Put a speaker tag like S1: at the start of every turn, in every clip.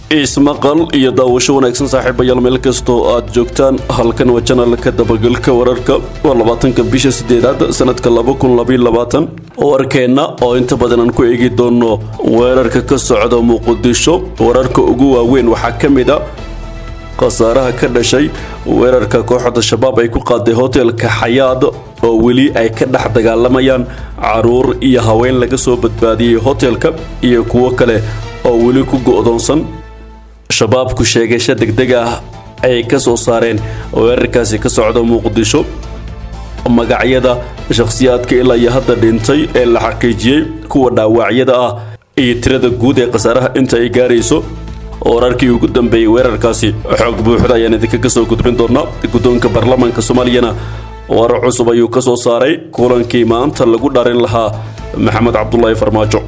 S1: ismaqal iyo daawasho wanaagsan saaxiibayaal meel kastoo aad joogtaan halkan waa janalka dabagalka wararka waa labaatanka bisha sideedaad sanadka laba kun labaiyo labaatan warkeenna oo inta badan aan ku eegi doono weerarka ka socda muqdisho wararka ugu waaweyn waxaa ka mid a khasaaraha ka dhashay weerarka kooxda shabaab ay ku qaaday hotelka xayaad oo weli ay ka dhex dagaalamayaan caruur iyo haween laga soo badbaadiyey hotelka iyo kuwo kale oo weli ku go'doonsan shabaabku sheegasho degdeg ah ayay ka soo saareen weerarkaasi ka socda muqdisho magacyada shakhsiyaadka ilaa iyo hadda dhintay ee la xaqiijiyey kuwa dhaawacyada ah iyo tirada guud ee khasaaraha inta ay gaarayso wararkii ugu dambeeyey weerarkaasi xoog buuxda ayaan idinkaga soo gudbin doonaa guddoonka baarlamaanka soomaaliyana warar cusub ayuu ka soo saaray kulankii maanta lagu dharin lahaa maxamed cabdulaahi farmaajo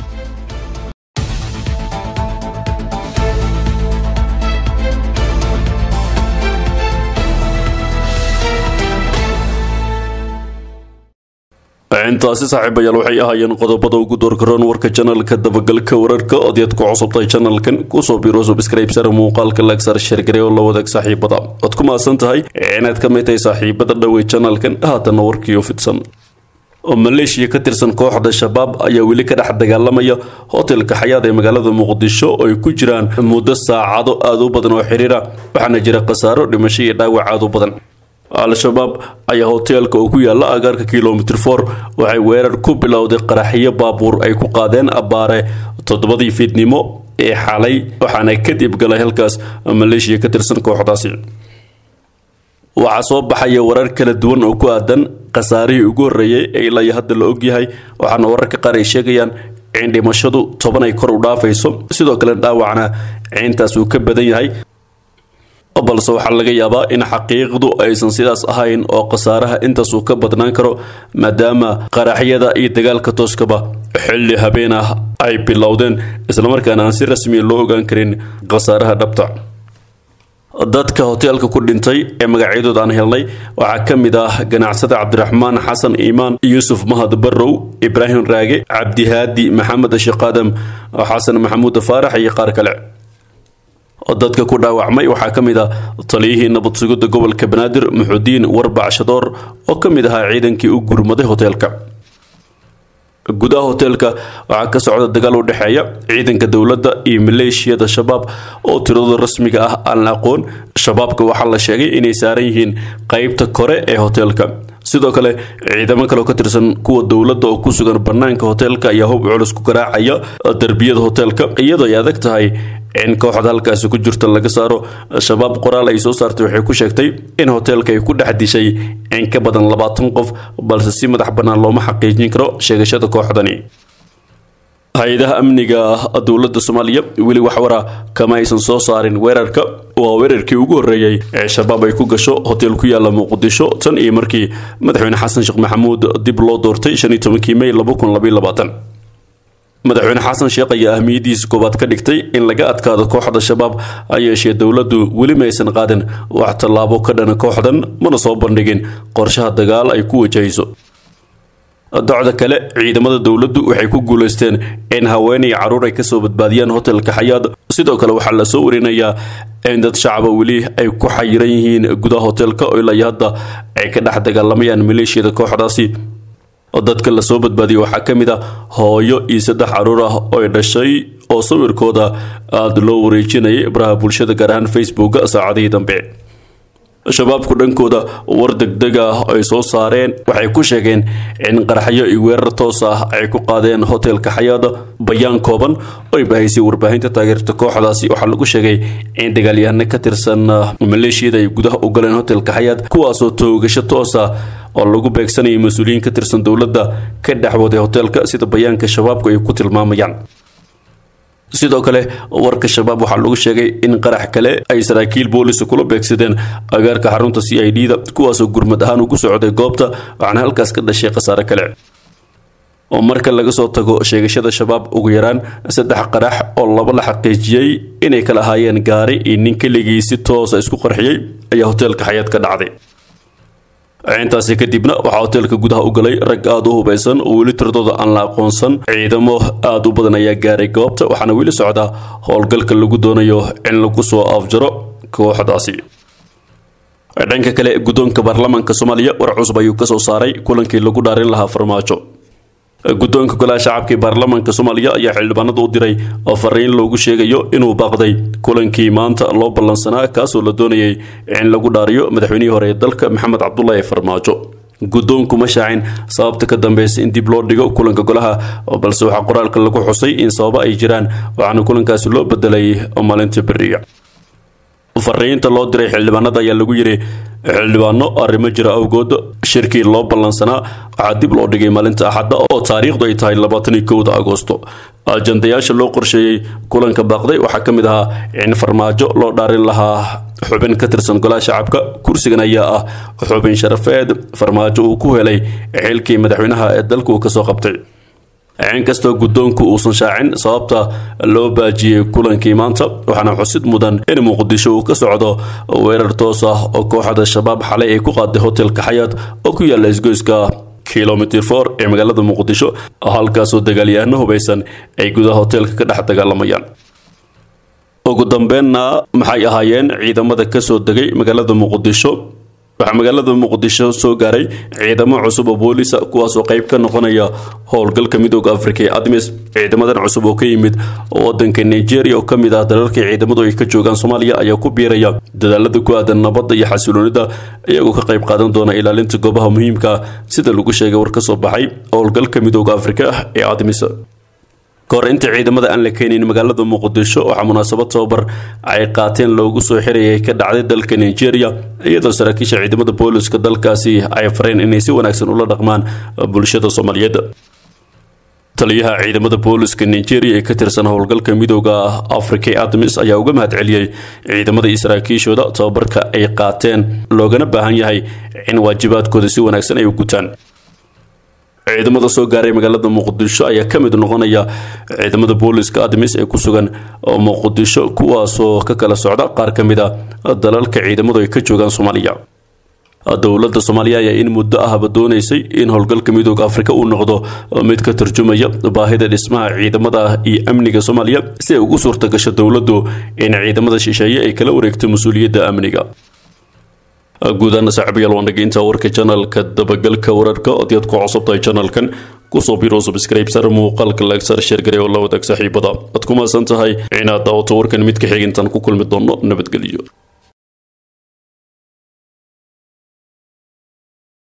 S1: intaasi saaxiibayaal waxay ahaayeen qodobada ugu doorgaroon warka janalka dabagalka wararka odayaad ku cusubtay janalkan kusoo biro subscribesar muuqaalka lagsar sheergare oo la wadaag saaxiibada oad ku maasan tahay inaad ka mid tahay saaxiibada dhowey janalkan haatana warkiioo fidsan maleeshiya ka tirsan kooxda shabaab ayaa weli ka dhex dagaalamaya hotelka xayaad ee magaalada muqdisho oo ay ku jiraan muddo saacado aada u badan oo xiriira waxaana jira khasaaro dhimasho iyo dhaawac aada u badan al-shabaab ayaa hoteelka oo ku yaala agaarka kilomitr for waxay weerar ku bilowday qaraxyo baabuur ay ku qaadeen abbaare toddobadii fiidnimo ee xalay waxaana kadib galay halkaas maleeshiya ka tirsan kooxdaasi waxaa soo baxaya warar kala duwan oo ku aadan khasaarihii ugu horreeyey ee ilaa iyo hadda la ogyahay waxaana wararka qaar ay sheegayaan in dhimashadu toban ay kor u dhaafayso sidoo kale dhaawacna ciintaas uu ka badan yahay balse waxaa laga yaabaa in xaqiiqdu aysan sidaas ahayn oo khasaaraha intaas uu ka badnaan karo maadaama qaraxyada iyo dagaalka tooskaba xilli habeen ah ay bilowdeen islamarkaana aan si rasmiya loo ogaan karin khasaaraha dhabta dadka hoteelka ku dhintay ee magacyadooda aan helnay waxaa ka mid ah ganacsada cabdiraxmaan xasan iimaan yuusuf mahad barrow ibraahim raage cabdihaadi maxamed shiqaadam xasan maxamuud faarax iyo qaar kale dadka ku dhaawacmay waxaa ka mid ah taliyihii nabad sugidda gobolka banaadir muxudiin warbac shadoor oo ka mid ahaa ciidankii u gurmaday hoteelka gudaha hoteelka waxaa ka socda dagaal u dhexeeya ciidanka dowladda iyo maleeshiyada shabaab oo tiradooda rasmiga ah aan la aqoon shabaabka waxaa la sheegay inay saaran yihiin qeybta kore ee hoteelka sidoo kale ciidamo kale oo ka tirsan kuwa dowladda oo ku sugan bannaanka hoteelka ayaa hub culus ku garaacaya derbiyada hoteelka iyadoo ay adag tahay in kooxda halkaasi ku jirta laga saaro shabaab qoraal ay soo saartay waxay ku sheegtay in hoteelka ay ku dhex dishay in ka badan labaatan qof balse si madax bannaan looma xaqiijin karo sheegashada kooxdani hay-adaha amniga dowladda soomaaliya weli waxwara kama aysan soo saarin weerarka waa weerarkii ugu horreeyey ee shabaab ay ku gasho hotel ku yaala muqdisho tan iyo markii madaxweyne xasan sheekh maxamuud dib loo doortay shan iyo tobankii may laba kun labaiyo labaatan madaxweyne xasan sheekh ayaa ahmiyadiisa koowaad ka dhigtay in laga adkaado kooxda shabaab ha yeeshee dowladdu weli ma aysan qaadin wax tallaabo ka dhana kooxdan mana soo bandhigin qorshaha dagaal ay ku wajahayso docda kale ciidamada dowladdu waxay ku guulaysteen in haweenay caruur ay kasoo badbaadiyaan hotelka xayaad sidoo kale waxaa la soo warinayaa in dad shacaba weli ay ku xayiran yihiin gudaha hotelka oo ilaa iyo hadda ay ka dhex dagaalamayaan maleeshiyada kooxdaasi dadka lasoo badbaadiyay waxaa ka mid ah hooyo iyo saddex caruur ah oo ay dhashay oo sawirkooda aada loo wareejinayay baraha bulshada gaar ahaan facebooka saacadihii dambe shabaabku dhankooda war degdeg ah ay soo saareen waxay ku sheegeen in qaraxyo iyo weerar toos ah ay ku qaadeen hotelka xayaada bayaan kooban oo ay bahaysay warbaahinta taageerta kooxdaasi waxaa lagu sheegay in dagaalyahano ka tirsan maleeshiyada ay gudaha u galeen hotelka xayaad kuwaasoo toogasho toos ah oo lagu beegsanayay mas-uuliyiin ka tirsan dowladda ka dhexwaday hoteelka sida bayaanka shabaabku ay ku tilmaamayaan sidoo kale warka shabaab waxaa lagu sheegay in qarax kale ay saraakiil boolisa kula beegsadeen agaarka xarunta c i d da kuwaasoo gurmad ahaan ugu socday goobta waxaana halkaas ka dhashay khasaare kale oo marka laga soo tago sheegashada shabaab ugu yaraan saddex qarax oo laba la xaqiijiyey inay kala ahaayeen gaari iyo nin keligii si toosa isku qarxiyey ayaa hoteelka xayaad ka dhacday intaasi kadibna waxaa hoteelka gudaha u galay rag aada u hubaysan oo weli tiradooda aan la aqoonsan ciidamo aada u badan ayaa gaaray goobta waxaana weli socda howlgalka lagu doonayo in lagu soo afjaro kooxdaasi dhanka kale guddoonka baarlamaanka soomaaliya war cusub ayuu kasoo saaray kulankii lagu dhaarin lahaa farmaajo guddoonka golaha shacabka ee baarlamaanka soomaaliya ayaa xildhibaanada u diray oo fariin loogu sheegayo inuu baaqday kulankii maanta loo ballansanaa kaasoo la doonayay in lagu dhaariyo madaxweynihii hore ee dalka maxamed cabdulaahi farmaajo guddoonku ma shaacin sababta ka dambeysa in dib loo dhigo kulanka golaha balse waxaa qoraalka lagu xusay in sababo ay jiraan waxaana kulankaasi loo bedelay maalinta beriya fariinta loo diray xildhibaanada ayaa lagu yidhi xildhibaano arrimo jira awgood shirkii loo ballansanaa waxaa dib loo dhigay maalinta axadda oo taariikhdu ay tahay labaataniyo kowda agoosto ajandayaasha loo qorsheeyey kulanka baaqday waxaa ka mid ahaa in farmaajo loo dhaarin lahaa xubin ka tirsan golaha shacabka kursigan ayaa ah xubin sharafeed farmaajo uu ku helay xilkii madaxweynaha ee dalka uu kasoo qabtay inkastoo guddoonku uusan shaacin sababta loo baajiyey kulankii maanta waxaana xusid mudan in muqdisho uu ka socdo weerar toos ah oo kooxda shabaab xalay ay ku qaaday hotelka xayaat oo ku yaala isgoyska kilomitr for ee magaalada muqdisho halkaasoo dagaalyahano hubaysan ay gudaha hoteelka ka dhex dagaalamayaan ugu dambeenna maxay ahaayeen ciidamada kasoo degay magaalada muqdisho waxaa magaalada muqdisho soo gaaray ciidamo cusub oo boolisa kuwaasoo qayb ka noqonaya howlgalka midooda afrika ee admis ciidamadan cusub oo ka yimid wadanka nigeria oo kamid ah dalalkii ciidamadu ay ka joogaan soomaaliya ayaa ku biiraya dadaalada ku aadan nabadda iyo xasiloonida iyagoo ka qayb qaadan doona ilaalinta goobaha muhiimka sida lagu sheegay war ka soo baxay howlgalka midooda afrika ee admis kahor inta ciidamada aan la keenin magaalada muqdisho waxaa munaasabad tababar ay qaateen loogu soo xirayay ka dhacday dalka nigeria iyadoo saraakiisha ciidamada booliska dalkaasi ay fareen inay si wanaagsan ula dhaqmaan bulshada soomaaliyeed taliyaha ciidamada booliska nigeria ee ka tirsan howlgalka midooda africa ee admis ayaa uga mahad celiyey ciidamada iyo saraakiishooda tababarka ay qaateen loogana baahan yahay in waajibaadkooda si wanaagsan ay u gutaan ciidamada soo gaaray magaalada muqdisho ayaa ka mid noqonaya ciidamada booliska admis ee ku sugan muqdisho kuwaasoo ka kala socda qaar ka mid a dalalka ciidamadu ay ka joogaan soomaaliya dowladda soomaaliya ayaa in muddo ahba doonaysay in howlgalka midooda afrika uu noqdo mid ka tarjumaya baahida dhismaha ciidamada iyo amniga soomaaliya si ay ugu suurta gasho dowladdu in ciidamada shisheeye ay kala wareegto mas-uuliyadda amniga guudaana saaxiibayaal waan dhegeyinta warka janalka dabagalka wararka ood yaad ku cusubtahay janalkan kusoo biro subscribe sar muuqaalka laagsar sheergare oo la wadaag saaxiibada aad ku maasan tahay inaad daawato warkan mid ka xigintan ku kulmi doono nabadgelyo